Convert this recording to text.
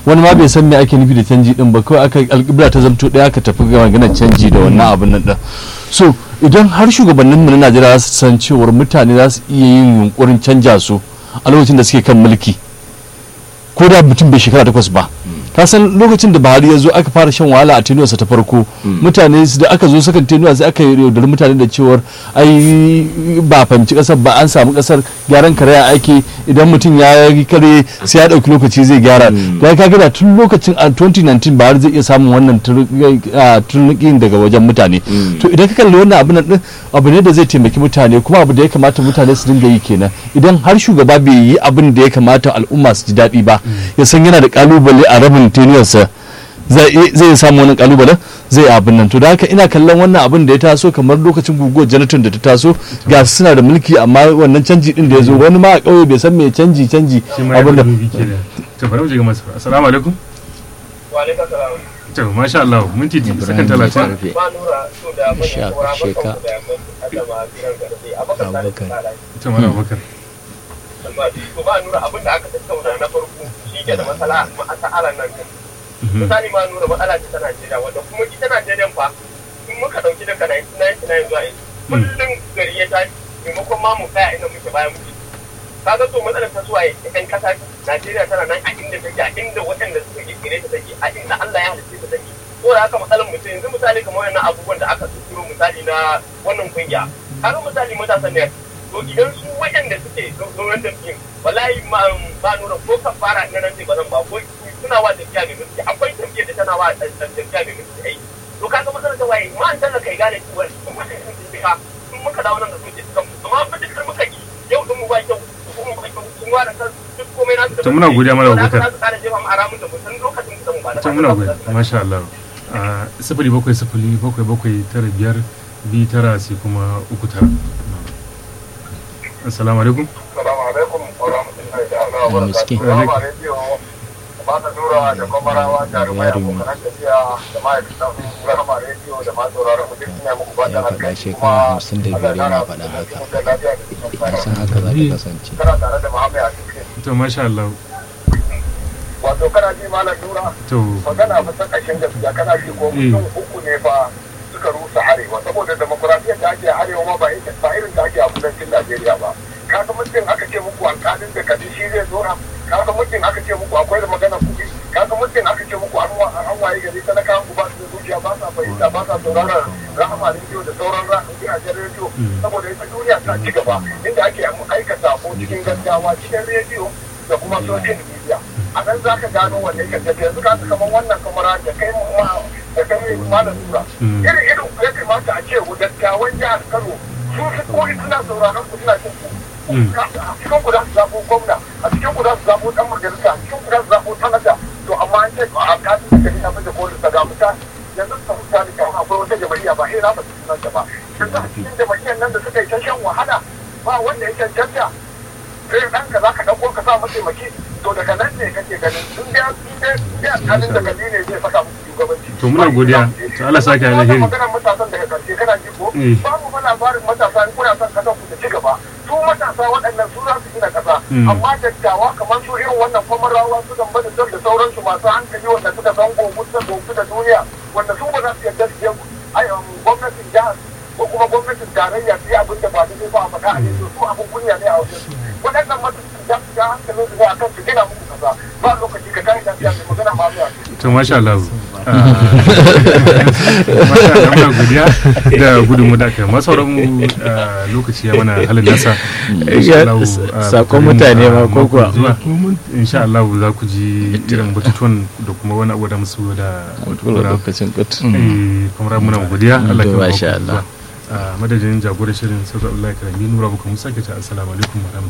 wani ma bai san me ake nufi da canji din ba kawai aka alƙibla ta zamto ɗaya aka tafi ga maganar canji da wannan abin nan din so idan har shugabanninmu na najeriya za su san cewar mutane za su iya yin yunkurin canja su a lokacin da suke kan mulki ko da mutum bai shekara takwas ba ka san lokacin da buhari ya zo aka fara shan wahala a tenuwarsa ta farko mutane da aka zo sakan tenuwa sai aka yaudari mutane da cewar ai ba fahimci kasar ba an samu kasar gyaran karaya ake idan mutum ya yi kare sai ya dauki lokaci zai gyara da ka gada tun lokacin a 2019 buhari zai iya samun wannan turnukin daga wajen mutane to idan ka kalli wannan abin din abu ne da zai taimaki mutane kuma abu da ya kamata mutane su dinga yi kenan idan har shugaba bai yi abin da ya kamata al'umma su ji daɗi ba ya san yana da kalubale a rabin teniyarsa zai samu wani kalubalen zai abin nan to da haka ina kallon wannan abin da ya taso kamar lokacin guguwar janaton da ta taso ga su suna da mulki amma wannan canji din da ya zo wani ma a ƙauye bai san me canji canji abin da to bari mu je ga masu assalamu alaikum wa alaikum salam to masha Allah minti sakan 30 ba nura so da mun Sha- saura sheka. da mun adama kiran garbe abakan da Abubakar. tsara to mana bakar to ba nura abin da aka tattauna na farko shi ke da matsala masa'alan nan kan misali ma nura matsala ce ta Najeriya wanda kuma ita Najeriya fa in muka dauki daga 1999 zuwa yanzu kullum gari ya tashi maimakon ma mu tsaya inda muke bayan muke kaga to matsalar ta zuwa yan kasa Najeriya tana nan a inda take a inda waɗanda suka kirkire ta take a inda Allah ya halitta ta take ko da haka matsalar mutum yanzu misali kamar wannan abubuwan da aka tsoro misali na wannan kungiya kaga misali matasan ne to idan su waɗanda suke zauren da fim wallahi ma ba nuna ko ka fara na nan ba zan ba ko suna wa tafiya mai mulki akwai tafiya da tana wa tafiya mai mulki ai to kaga matsalar ta waye ma an tana kai gane cewa in muka yi tafiya in muka dawo nan da su ke kan amma fitikar muka yi yau din mu ba kyau kuma ba kyau sun ware kan duk komai na su To muna godiya Malam Abubakar. za su kara jefa mu a ramin da mu san lokacin da mu ba da to muna gode masha Allah a sifili bakwai sifili bakwai bakwai tara biyar biyu tara sai kuma uku tara assalamu alaikum Assalamu alaikum wa rahmatullahi ta'ala wa Ya miski. barakatuhu. Salamu alaikum. Ba ta nura da kwamarawa jarumai abokan tafiya da ma'aikatan rahama rediyo da ma sauraron mu duk suna muku fatan Ya faɗa alkhairi shekara kuma hamsin da biyar yana faɗa haka. da lafiya da cikin ya san haka za ta kasance Kana tare da Muhammad a cikin to masha Allah wato kana ji malam nura to magana fa ta ƙarshen gaskiya kana ji ko mutum uku ne fa suka rusa arewa saboda demokuraɗiyyar da ake a arewa ma ba ita- ba irin da ake a kudancin Najeriya ba kaga mutum aka ce muku alƙalin da kaji shi zai dora kaga mutum aka ce muku akwai da magana kuɗi kaga mutum aka ce muku an wa- an waye gari talakawan ku ba su da zuciya ba sa fahimta ba sa sauraron rahama rediyo da sauran ra- gidajen rediyo saboda ita duniya ta ci gaba inda ake aika sako cikin gaggawa cikin rediyo da kuma social media a nan za ka gano wanne ka tafi yanzu ka kamar wannan kamara da kai ma da kai malam tura irin irin ya kamata a ce dattawan jihar kano su su koyi suna sauraron ku suna jin ku a cikin ku za su zaɓo gwamna a cikin ku za su zaɓo ɗan majalisa a cikin ku za su zaɓo sanata to amma an ce a kasu da gari na fi da kolin da ga mutane yanzu ka mutane kan akwai wata jama'iyya ba ina ba su sunanta ba yanzu a cikin jama'iyyar nan da suka yi ta shan wahala ba wanda ya cancanta sai ɗanka za ka ɗauko ka sa mataimaki to daga nan ne kake ganin in dai in dai in dai alƙalin da kadi ne zai saka muku shugabanci To muna godiya. To Allah sake Wannan alheri. maganar matasan daga ƙarshe kana ji ko Eh. babu fa labarin matasa in kuna son kasar ku ta ci gaba su matasa waɗannan su za su gina ƙasa Mm. amma dattawa kamar su irin wannan kwamarawa su gamba da da sauransu masu hankali wanda suka san gobe da gobe da duniya wanda su ba za su yarda su je ai, um, gwamnatin jihar ko kuma gwamnatin tarayya su yi abin da ba daidai ba a faɗa a yanzu su abin kunya ne a wajen su waɗannan matasan za su ja hankalin su ne akan su gina muku ƙasa ba lokaci ka kai lafiya mai magana ma zuwa to masha Allah masha Allah muna godiya da gudunmu da aka masu sauran mu ah, lokaci ya mana halin nasa Insha Allah, ah, Sakon mu, mutane ah, ma ko mako kuwa? zuwa. insha Allah za ku ji irin batutuwan da kuma wani abu da musu da lokacin kut Eh, kamar muna godiya Allah To, ya ba masha ku Allah. zuwa. Ah, madadin jagorar shirin sauka Allah karami nura buka musa ke ta assalamu alaikum wa rahmatullahi